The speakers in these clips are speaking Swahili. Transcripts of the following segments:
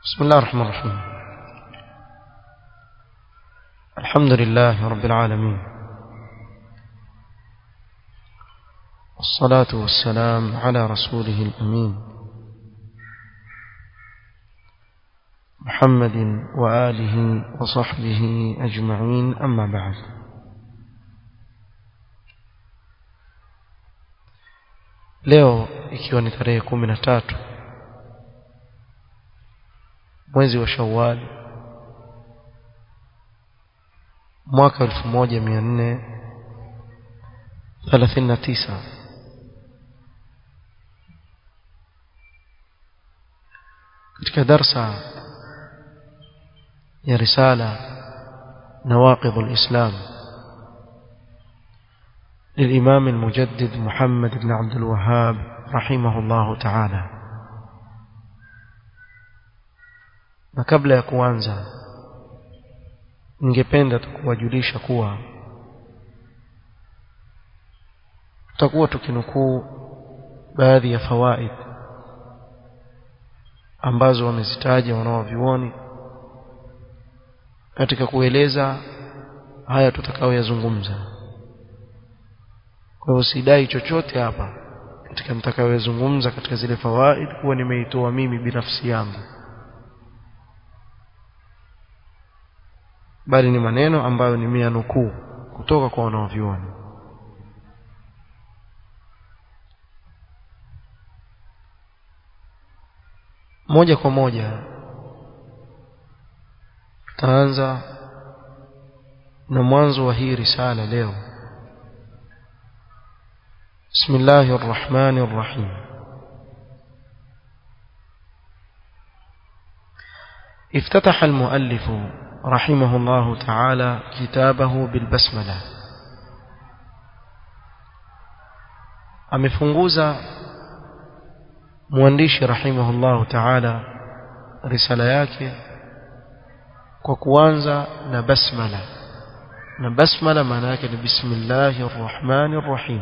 بسم الله الرحمن الرحيم الحمد لله رب العالمين والصلاة والسلام على رسوله الأمين محمد وآله وصحبه أجمعين أما بعد leo ikiwa ni tarehe kumi na tatu mwezi wa shawali mwaka elfu moja mia nne thelathini na tisa katika darsa ya risala nawaqidh alislam للإمام المجدد محمد بن عبد الوهاب رحمه الله تعالى na kabla ya kuanza ningependa tukuwajulisha kuwa tutakuwa tukinukuu baadhi ya fawaid ambazo wamezitaja wanaovyuoni katika kueleza haya tutakayoyazungumza kwa hivyo sidai chochote hapa katika nitakayoyazungumza katika zile fawaid kuwa nimeitoa mimi binafsi yangu bali ni maneno ambayo nimeyanukuu kutoka kwa wanaovyuoni moja kwa moja tutaanza na mwanzo wa hii risala leo بسم الله الرحمن الرحيم افتتح المؤلف رحمه الله تعالى كتابه بالبسملة amefunguza mwandishi rahimahullahu ta'ala risala yake kwa kuanza na basmala na basmala maana yake ni bismillahir rahmanir rahim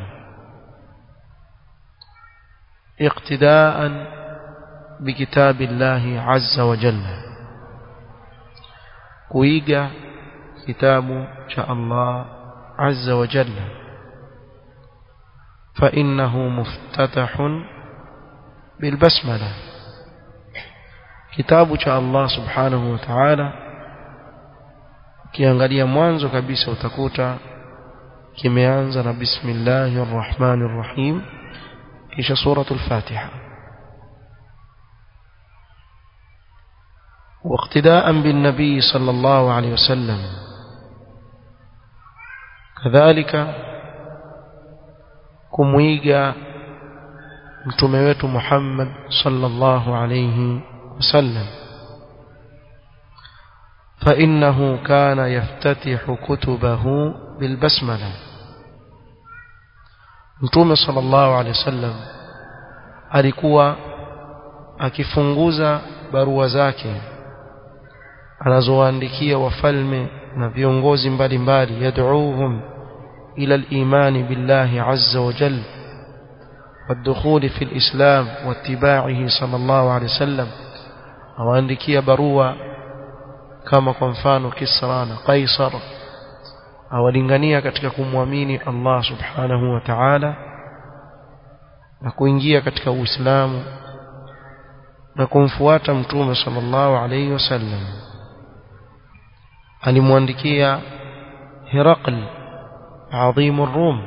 اقتداء بكتاب الله عز وجل kuiga kitabu cha Allah azza wa jalla fa innahu muftatahun bil basmala kitabu cha Allah subhanahu wa ta'ala kiangalia mwanzo kabisa utakuta kimeanza na bismillahir rahmanir rahim kisha suratul fatiha واقتداء بالنبي صلى الله عليه وسلم كذلك كمويغا mtume wetu Muhammad sallallahu alayhi wasallam فإنه كان يفتتح كتبه بالبسملة mtume sallallahu alayhi wasallam alikuwa akifunguza barua zake anazowaandikia wafalme na viongozi mbalimbali yad'uuhum ila al-iman billahi azza wa jalla والدخول في الإسلام واتباعه صلى الله عليه وسلم awaandikia barua kama kwa mfano Kisra na Kaisar awalingania katika kumwamini Allah subhanahu wa ta'ala na kuingia katika Uislamu na kumfuata mtume sallallahu alayhi wasallam alimwandikia Herakl adhim الروم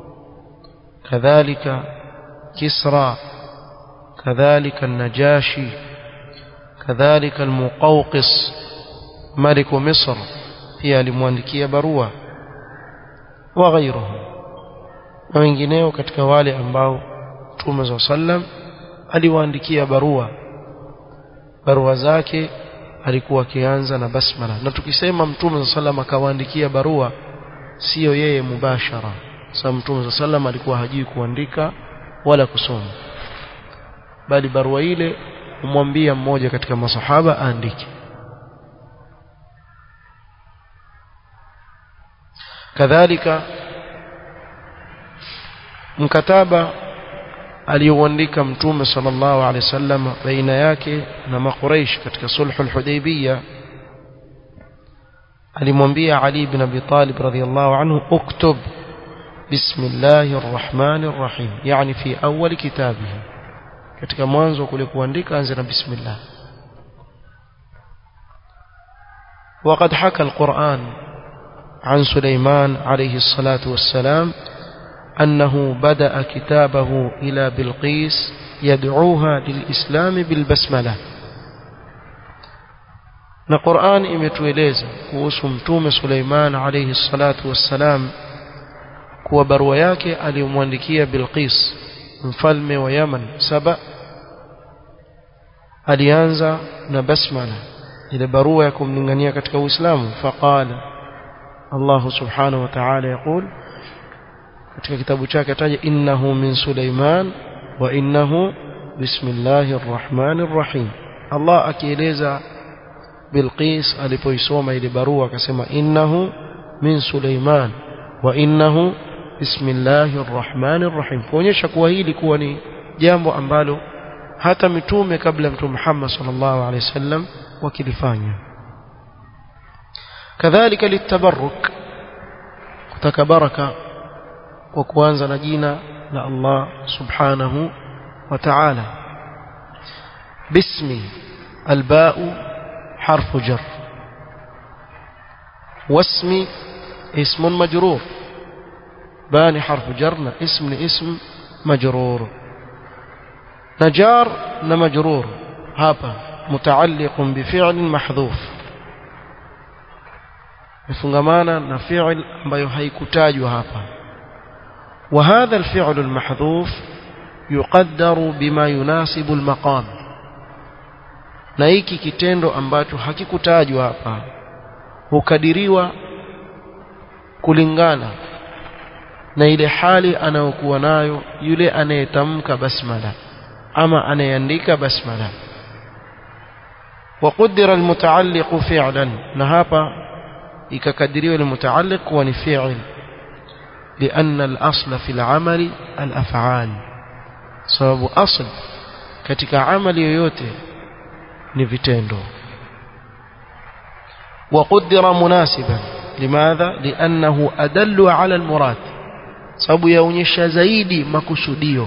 كذلك كسرى كذلك النجاشي كذلك المقوقس ملك مصر pia alimwandikia barua wa ghairuhu na wengineo katika wale ambao Mtume za sallam aliwaandikia barua barua zake alikuwa akianza na basmala na tukisema Mtume za sallam akawaandikia barua sio yeye mubashara sababu Mtume za sallam alikuwa hajui kuandika wala kusoma bali barua ile umwambia mmoja katika masahaba aandike kadhalika mkataba aliyoandika mtume sallallahu alaihi wasallam baina yake na makuraish katika sulhul hudaybiyah alimwambia Ali ibn Abi Talib radhiyallahu anhu uktub bismillahir rahmanir rahim yani fi awwal kitabihi katika mwanzo kule kuandika anza na bismillah وقد حكى القرآن عن سليمان عليه الصلاة والسلام أنه بدأ كتابه إلى بلقيس يدعوها للإسلام بالبسملة na Qur'an imetueleza kuhusu mtume Suleiman alayhi salatu wassalam kuwa barua yake aliyomwandikia Bilqis mfalme wa Yaman saba alianza na basmala ile barua ya kumlingania katika Uislamu faqala Allah subhanahu wa ta'ala yaqul katika kitabu chake ataja innahu min Suleiman wa innahu bismillahir rahmanir rahim Allah akieleza Bilqis alipoisoma ile barua akasema innahu min Suleiman wa innahu bismillahir rahmanir rahim kuonyesha kuwa hili kuwa ni jambo ambalo hata mitume kabla mtume Muhammad sallallahu alaihi wasallam wakilifanya kadhalika litabarruk kutaka baraka kwa kuanza na jina la Allah subhanahu wa ta'ala bismi alba'u حرف جر واسمي اسم مجرور باني حرف جر اسم اسم مجرور نجار نمجرور هابا متعلق بفعل محذوف مفنغمانا نفعل ambayo haikutajwa hapa وهذا الفعل المحذوف يقدر بما يناسب المقام na hiki kitendo ambacho hakikutajwa hapa hukadiriwa kulingana na ile hali anayokuwa nayo yule anayetamka basmala ama anayeandika basmala وقدر المتعلق فعلا نهابا يكقدروا المتعلق ونفعل لأن الأصل في العمل الأفعال سبب أصل katika amali yoyote ni vitendo وقدر مناسبا لماذا لانه ادل على المراد sababu yaonyesha zaidi makusudio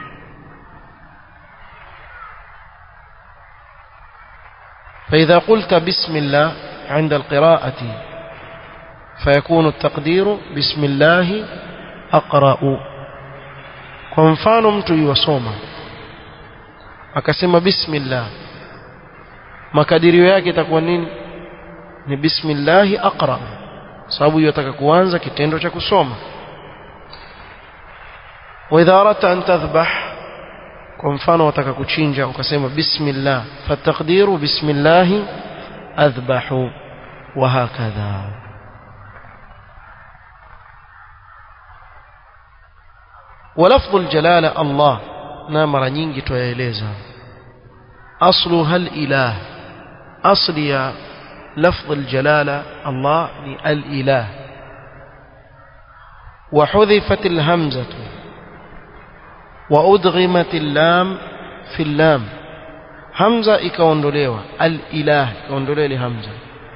فإذا قلت بسم الله عند القراءة فيكون التقدير بسم الله أقرأ kwa mfano mtu yuwasoma akasema bismillah makadirio yake itakuwa nini ni bismillahi aqra sababu yataka kuanza kitendo cha kusoma wa idha arata an tadhbah kwa mfano wataka kuchinja ukasema bismillah fataqdiru bismillah adhbahu wa hakadha ولفظ الجلاله الله na mara nyingi tuyaeleza aslu hal ilah asli ya لفظ الجلالة الله الإله وحذفت الهمزة وأدغمت اللام في اللام همزة ikaondolewa al-ilah ikaondolewa ile hamza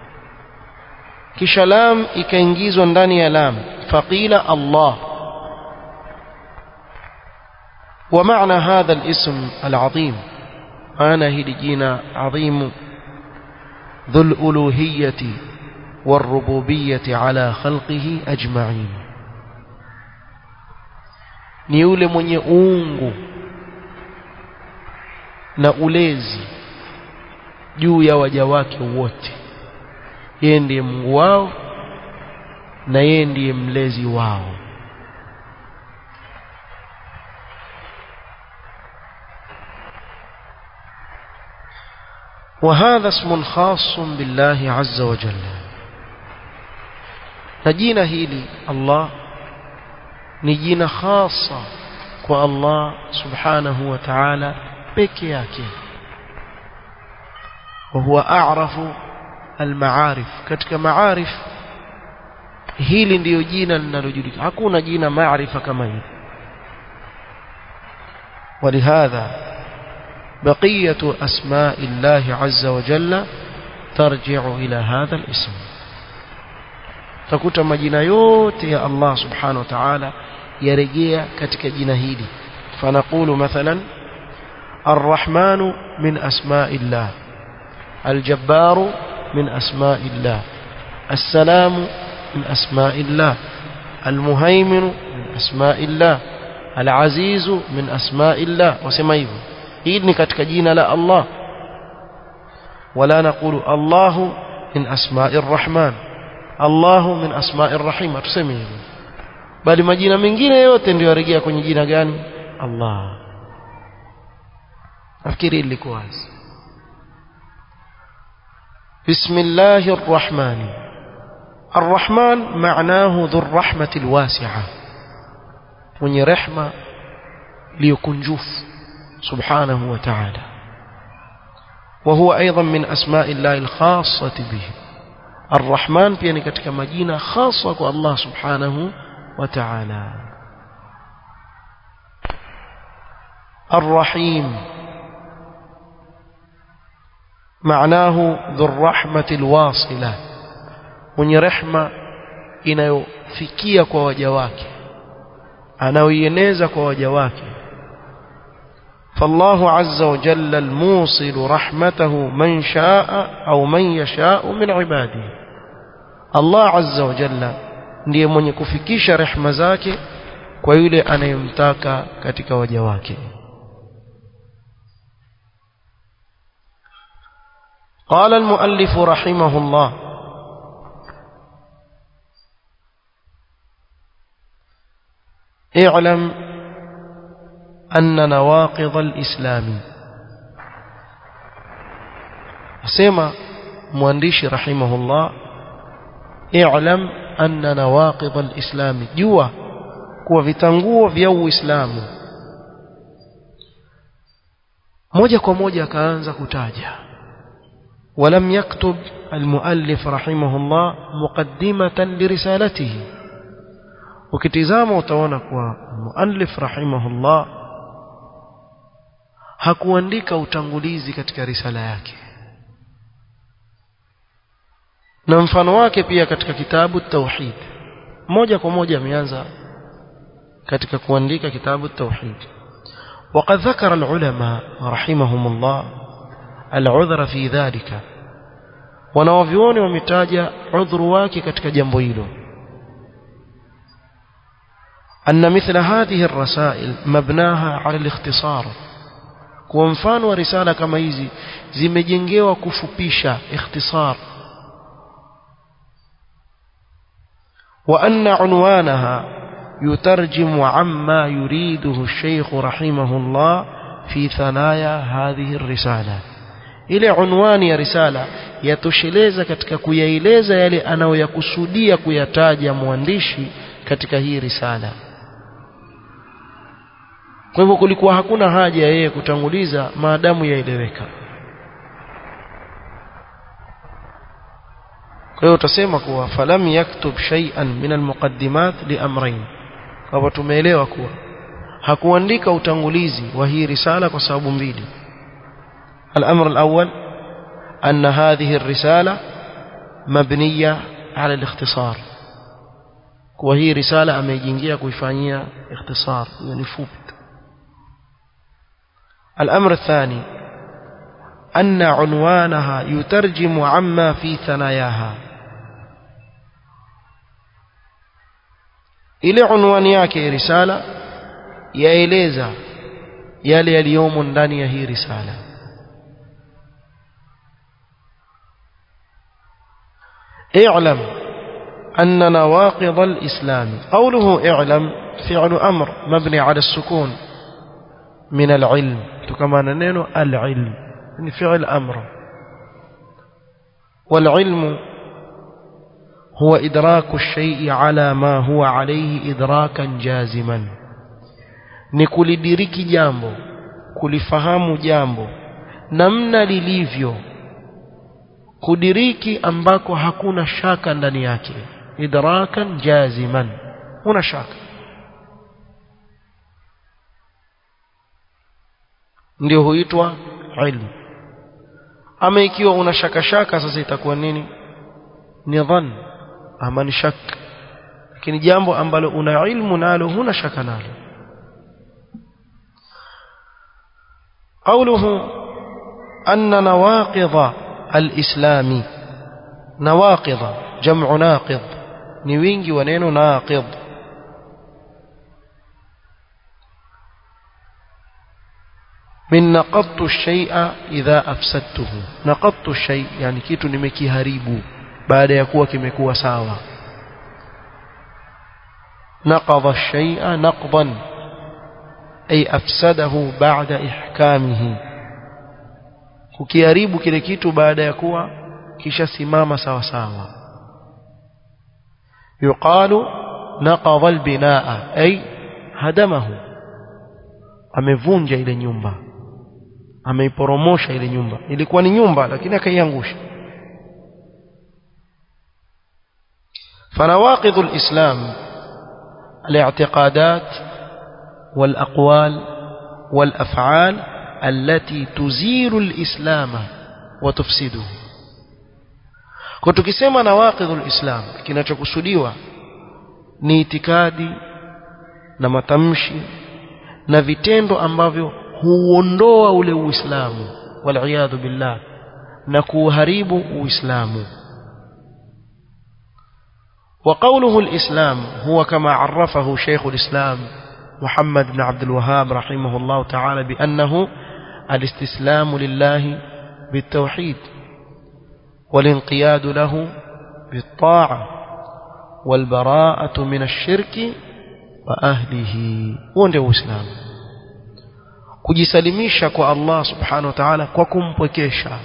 kisha lam ikaingizwa ndani ya lam faqila Allah ومعنى هذا الاسم العظيم أنا هي جينا عظيم ذو الألوهية والربوبية على خلقه أجمعين ni yule mwenye uungu na ulezi juu ya waja wake wote yeye ndiye Mungu wao na yeye ndiye mlezi wao وهذا اسم خاص بالله عز وجل نجينا هيلي الله نجينا خاصة والله سبحانه وتعالى بكياك وهو أعرف المعارف كتك معارف hili ndiyo jina linalojulikana hakuna jina maarifa kama hili ولهذا بقية أسماء الله عز وجل ترجع إلى هذا الاسم تكوت مجينا yote ya Allah subhanahu wa ta'ala yarejea katika jina hili فنقول مثلا الرحمن من أسماء الله الجبار من أسماء الله السلام من أسماء الله المهيمن من أسماء الله العزيز من أسماء الله وسمى hivyo hili ni katika jina la Allah ولا نقول الله من أسماء الرحمن الله من أسماء الرحيم tuseme hivyo bali majina mengine yote ndio yarejea kwenye jina gani Allah nafikiri ilikuwa wazi بسم الله الرحمن الرحمن معناه ذو الرحمة الواسعة من رحمة ليكنجوف سبحانه وتعالى وهو أيضا من أسماء الله الخاصة به الرحمن بيني كتك مدينة خاصة الله سبحانه وتعالى الرحيم معناه ذو الرحمة الواصلة mwenye rehma inayofikia kwa waja wake anaoieneza kwa waja wake فالله عز وجل الموصل رحمته من شاء أو من يشاء من عباده الله عز وجل ndiye mwenye kufikisha rehma zake kwa yule anayemtaka katika waja wake قال المؤلف رحمه الله اعلم أن نواقض الإسلام سمع موانديش رحمه الله اعلم أن نواقض الإسلام جوا kuwa vitanguo vya Uislamu moja kwa moja akaanza kutaja ولم يكتب المؤلف رحمه الله مقدمة لرسالته ukitizama utaona kuwa muallif rahimahullah hakuandika utangulizi katika risala yake na mfano wake pia katika kitabu tauhid moja kwa moja ameanza katika kuandika kitabu tauhid وقد ذكر العلماء رحمهم الله العذر في ذلك wanawavyuoni wametaja udhuru wake katika jambo hilo أن مثل هذه الرسائل مبناها على الاختصار kwa mfano wa risala kama hizi zimejengewa kufupisha ikhtisar وأن عنوانها يترجم عما يريده الشيخ رحمه الله في ثنايا هذه الرسالة ile unwani ya risala yatosheleza katika kuyaeleza yale anayoyakusudia kuyataja mwandishi katika hii risala kwa hivyo kulikuwa hakuna haja ya yeye kutanguliza maadamu yaeleweka kwa hiyo utasema kuwa falam yaktub shay'an min almuqaddimat liamrayn kwa hivyo tumeelewa kuwa hakuandika utangulizi wa hii risala kwa sababu mbili الأمر الأول أن هذه الرسالة مبنية على الاختصار وهي رسالة أميجينجية كويفانية اختصار يعني فوبت الأمر الثاني أن عنوانها يترجم عما في ثناياها ile unwani yake risala yaeleza yale yaliyomo ndani ya hii risala اعلم أن نواقض الإسلام قوله اعلم فعل أمر مبني على السكون من العلم كما ننين العلم يعني فعل أمر والعلم هو إدراك الشيء على ما هو عليه إدراكا جازما نكل دريك جامبو kulifahamu jambo namna lilivyo kudiriki ambako hakuna shaka ndani yake idrakan jaziman huna shaka ndio huitwa ilmu ama ikiwa una shaka shaka sasa itakuwa nini ni dhann ama ni shak lakini jambo ambalo una ilmu nalo huna shaka nalo قوله أن نواقض الإسلام نواقض جمع ناقض نوينجي ونين ناقض من نقضت الشيء إذا أفسدته نقضت الشيء يعني كيتو نمكي هريبو بعد يكوى كمكوى ساوى نقض الشيء نقضا أي أفسده بعد إحكامه kukiharibu kile kitu baada ya kuwa kishasimama sawa sawa yuqalu naqadha albinaa ay hadamahu amevunja ile nyumba ameiporomosha ile nyumba ilikuwa ni nyumba lakini akaiangusha فنواقض الإسلام الاعتقادات والأقوال والأفعال التي تزيل الإسلام وتفسده kwa tukisema nawaqidhul islam kinachokusudiwa ni itikadi na matamshi na vitendo ambavyo huondoa ule uislamu waliyadhu billah na kuharibu uislamu وقوله الإسلام هو كما عرفه شيخ الإسلام محمد بن عبد الوهاب رحمه الله تعالى بأنه الاستسلام لله بالتوحيد والانقياد له بالطاعة والبراءة من الشرك وأهله وندو إسلام kujisalimisha kwa Allah subhanahu wa ta'ala kwa kumpwekesha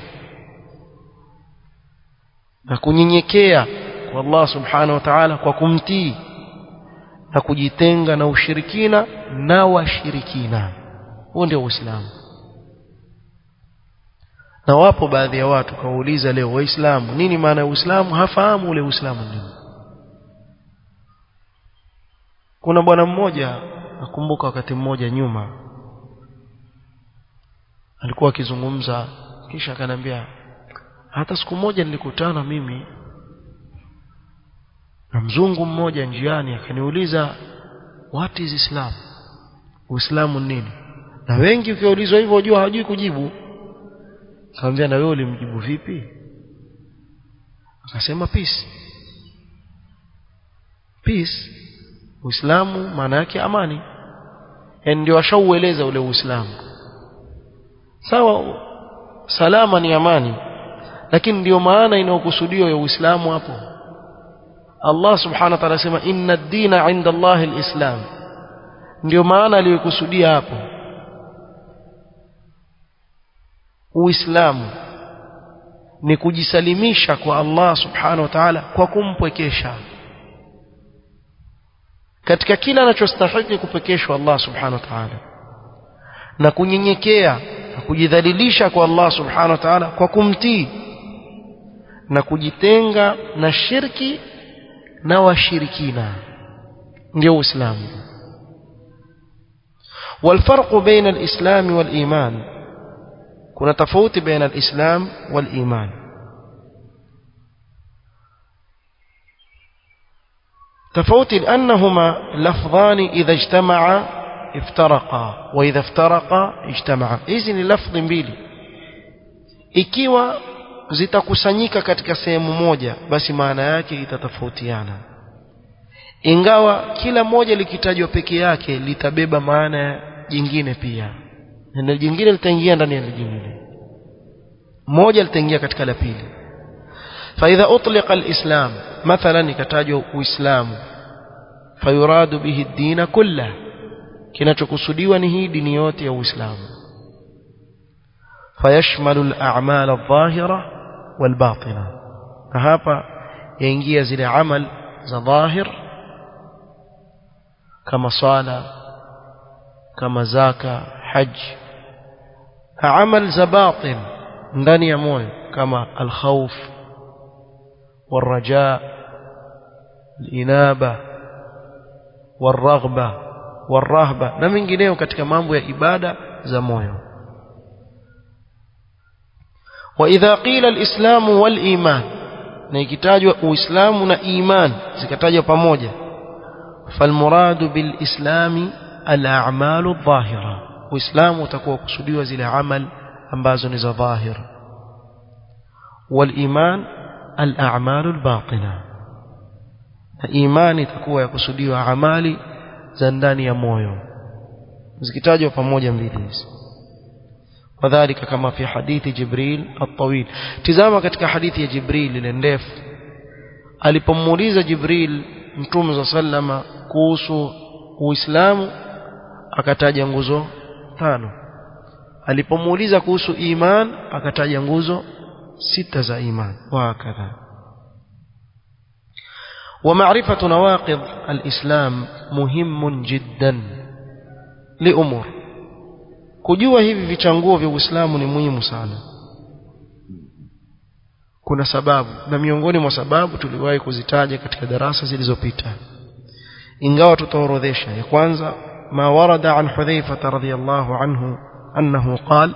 na kunyenyekea kwa Allah subhanahu wa ta'ala kwa kumtii na kujitenga na ushirikina na washirikina huo ndio uislamu na wapo baadhi ya watu kawauliza leo waislamu nini maana ya uislamu hafahamu ule uislamu nini kuna bwana mmoja nakumbuka wakati mmoja nyuma alikuwa akizungumza kisha akaniambia hata siku moja nilikutana mimi na mzungu mmoja njiani akaniuliza what is islam uislamu nini na wengi ukiulizwa hivyo wajua hawajui kujibu akamwambia na wewe ulimjibu vipi akasema peace peace uislamu maana yake amani yani ndio ashaueleza ule uislamu sawa salama ni amani lakini ndio maana inayokusudiwa ya uislamu hapo Allah subhanahu wa ta'ala sema inna ad-dina 'inda Allah al-islam ndio maana aliyokusudia hapo Uislamu ni kujisalimisha kwa Allah subhanahu wa ta'ala kwa kumpwekesha katika kila anachostahili kupekeshwa Allah subhanahu wa ta'ala na kunyenyekea na kujidhalilisha kwa Allah subhanahu wa ta'ala kwa kumtii na kujitenga na shirki na washirikina ndio uislamu والفرق بين الإسلام والإيمان كنا تفوت بين الإسلام والإيمان تفوت لأنهما لفظان إذا اجتمعا افترقا وإذا افترقا اجتمعا إذن لفظ mbili ikiwa zitakusanyika katika sehemu moja basi maana yake itatofautiana ingawa kila moja likitajwa peke yake litabeba maana jingine pia neno jingine litaingia ndani ya jingine moja litaingia katika la pili فإذا أطلق الإسلام مثلا كتاجوا الإسلام فيراد به الدين كله kinachokusudiwa ni hii dini yote ya Uislamu fayashmalu al-a'mal adh-dhahira wal-batina na hapa yaingia zile amal za dhahir kama swala kama zaka haj na amal za batin ndani ya moyo kama al-khawf والرجاء الإنابة والرغبة والرهبة na mengineyo katika mambo ya ibada za moyo وإذا قيل الإسلام والإيمان na ikitajwa uislamu na iman zikatajwa pamoja falmuradu bilislami alamalu adh-dhahira uislamu utakuwa kusudiwa zile amal ambazo ni za dhahir waliman alamalu albatina na imani itakuwa yakusudiwa amali za ndani ya moyo zikitajwa pamoja mbili hizi وذلك كما في حديث جبريل الطويل تزama katika hadithi ya Jibril ile ndefu alipomuuliza Jibril Mtume صلى sallama kuhusu Uislamu akataja nguzo tano alipomuuliza kuhusu iman akataja nguzo sita za iman وهكذا ومعرفة نواقض الإسلام مهم جدا لأمور kujua hivi vichanguo vya Uislamu ni muhimu sana kuna sababu na miongoni mwa sababu tuliwahi kuzitaja katika darasa zilizopita ingawa tutaorodhesha ya kwanza ma warada an Hudhaifa radhiyallahu anhu annahu qala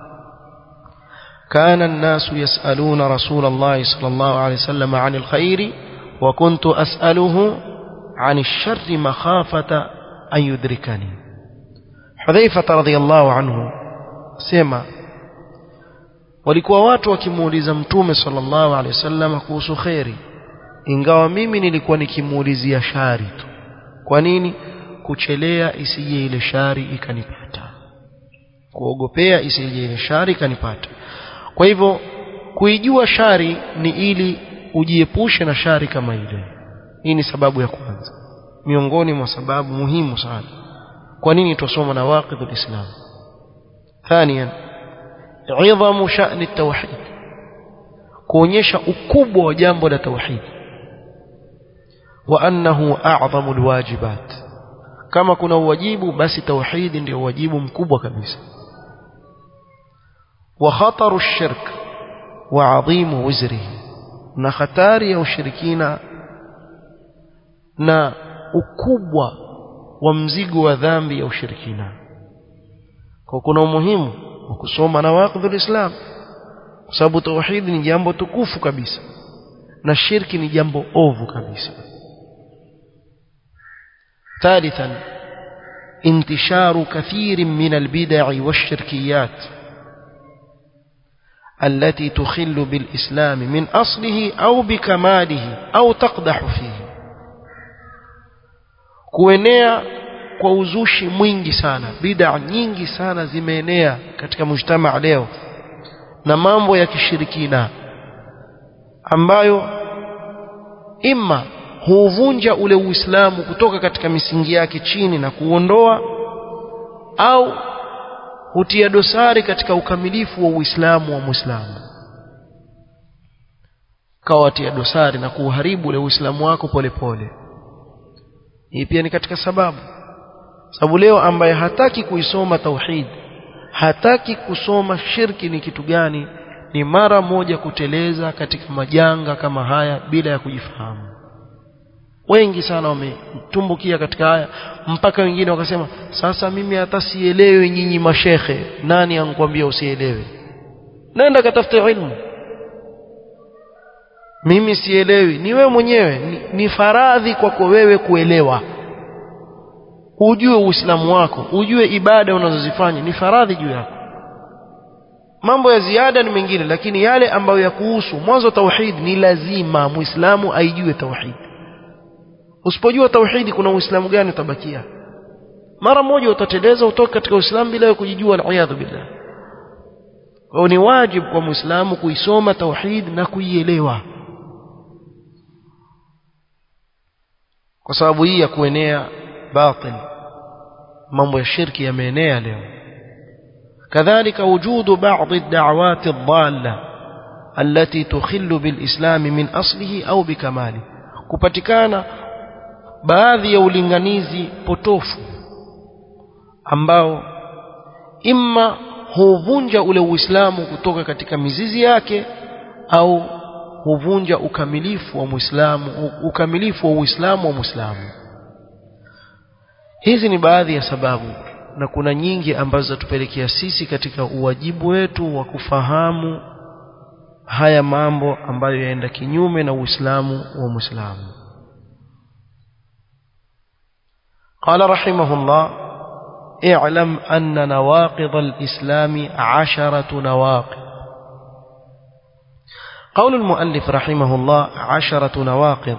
كان الناس يسألون رسول الله صلى الله عليه وسلم عن الخير وكنت أسأله عن الشر مخافة أن يدركني Hudhaifa radhiyallahu anhu sema walikuwa watu wakimuuliza mtume sallallahu alaihi wasallam kuhusu khairi ingawa mimi nilikuwa nikimuulizia shari tu kwa nini kuchelea isije ile shari ikanipata kuogopea isije ile shari ikanipata kwa hivyo kuijua shari ni ili ujiepushe na shari kama ile hii ni sababu ya kwanza miongoni mwa sababu muhimu sana kwa nini tusoma nawaqidh alislam ثانيا عظم شأن التوحيد kuonyesha ukubwa wa jambo la tauhid wa annahu a'zamu alwajibat kama kuna uwajibu basi tauhid ndio wajibu mkubwa kabisa wa khataru ash-shirk wa 'adhimu wizrihi na hatari ya ushirikina na ukubwa wa mzigo wa dhambi ya ushirikina kwa kuna umuhimu wa kusoma na waqidhul islam kwa sababu tauhid ni jambo tukufu kabisa na shirki ni jambo ovu kabisa ثالثا انتشار كثير من البدع والشركيات التي تخل بالإسلام من أصله أو بكماله أو تقدح فيه kuenea kwa uzushi mwingi sana bid'a nyingi sana zimeenea katika mujtama leo na mambo ya kishirikina ambayo imma huuvunja ule uislamu kutoka katika misingi yake chini na kuondoa au hutia dosari katika ukamilifu wa uislamu wa muislamu kawatia dosari na kuuharibu ule uislamu wako polepole pole. hii pia ni katika sababu sababu leo ambaye hataki kuisoma tauhid hataki kusoma shirki ni kitu gani ni mara moja kuteleza katika majanga kama haya bila ya kujifahamu wengi sana wametumbukia katika haya mpaka wengine wakasema sasa mimi hata sielewi nyinyi mashekhe nani ankwambia usielewe nenda katafute ilmu mimi sielewi ni wewe mwenyewe ni, ni faradhi kwako wewe kuelewa ujue uislamu wako ujue ibada unazozifanya ni faradhi juu yako mambo ya ziada ni mengine lakini yale ambayo ya kuhusu mwanzo tauhid ni lazima muislamu aijue tauhid usipojua tauhidi kuna uislamu gani utabakia mara moja utateleza utoka katika uislamu bila kujijua aliyadhu billah kwa ni wajibu kwa muislamu kuisoma tauhid na kuielewa kwa sababu hii ya kuenea batil mambo ya shirki yameenea leo كذلك وجود بعض الدعوات الضالة التي تخل بالإسلام من أصله أو بكماله kupatikana baadhi ya ulinganizi potofu ambao imma huvunja ule uislamu kutoka katika mizizi yake au huvunja ukamilifu wa muislamu ukamilifu wa uislamu wa muislamu hizi ni baadhi ya sababu na kuna nyingi ambazo zatupelekea sisi katika uwajibu wetu wa kufahamu haya mambo ambayo yaenda kinyume na Uislamu wa Muislamu قال رحمه الله اعلم أن نواقض الإسلام عشرة نواقض قول المؤلف رحمه الله عشرة نواقض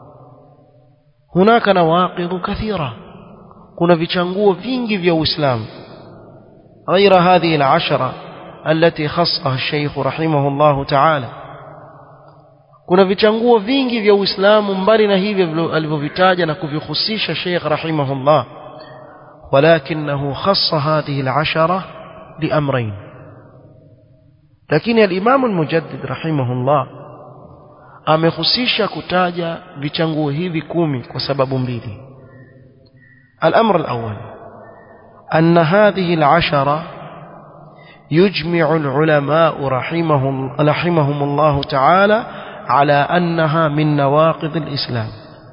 هناك نواقض كثيرة كنا vichanguo vingi vya Uislamu غير هذه العشرة التي خصها الشيخ رحمه الله تعالى kuna vichanguo vingi vya Uislamu mbali na hivyo alivyovitaja na kuvihusisha Sheikh rahimahullah ولكنه خص هذه العشرة لأمرين lakini al-Imam al-Mujaddid rahimahullah amehusisha kutaja vichanguo hivi kumi kwa sababu mbili الأمر الأول أن هذه العشرة يجمع العلماء رحمهم, رحمهم الله تعالى على أنها من نواقض الإسلام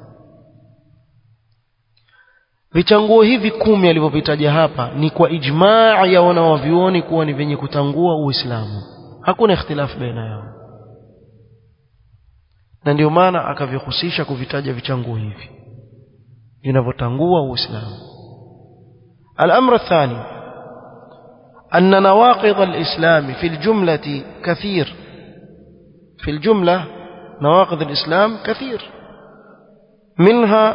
vichanguo hivi kumi alivyovitaja hapa ni kwa ijmaa ya wanawavyuoni kuwa ni vyenye kutangua uislamu hakuna ikhtilafu baina yao na ndio maana akavihusisha kuvitaja vichanguo hivi vinavyotangua uislamu الأمر الثاني أن نواقض الإسلام في الجملة كثير في الجملة نواقض الإسلام كثير منها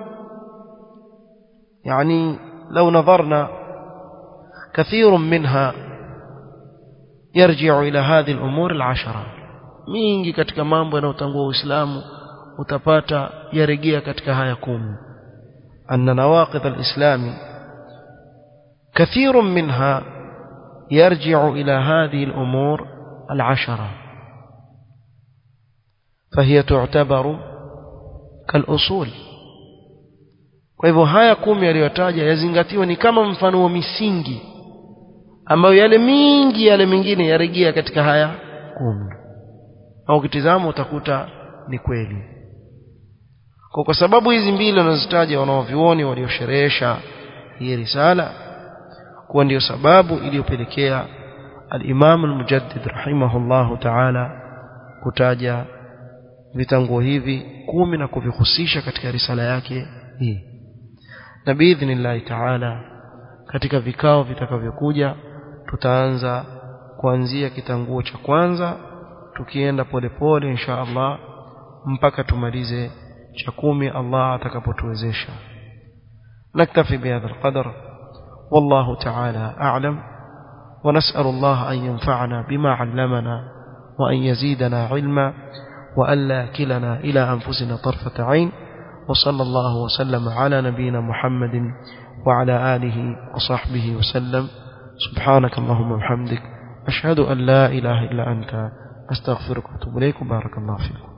يعني لو نظرنا كثير منها يرجع إلى هذه الأمور العشرة mingi katika mambo yanayotangua Uislamu utapata yarejea katika haya kumi anna nawaqid alislami kathirun minha yarji'u ila hadhihi al-umur al-ashara فهي تعتبر كالأصول kwa hivyo haya kumi aliyotaja yazingatiwa ni kama mfano wa misingi ambayo yale mingi yale mengine yarejea katika haya kumi au ukitizama utakuta ni kweli kwa kwa sababu hizi mbili wanazitaja wanaovioni waliosherehesha hii risala kuwa ndiyo sababu iliyopelekea al-Imam al-Mujaddid rahimahullahu ta'ala kutaja vitanguo hivi kumi na kuvihusisha katika risala yake hii na biidhnillahi ta'ala katika vikao vitakavyokuja tutaanza kuanzia kitanguo cha kwanza tukienda polepole insha Allah mpaka tumalize cha kumi Allah atakapotuwezesha naktafi bihadha alqadar والله تعالى أعلم ونسأل الله أن ينفعنا بما علمنا وأن يزيدنا علما وألا كلنا إلى أنفسنا طرفة عين وصلى الله وسلم على نبينا محمد وعلى آله وصحبه وسلم سبحانك اللهم وبحمدك أشهد أن لا إله إلا أنت أستغفرك وأتوب إليك بارك الله فيكم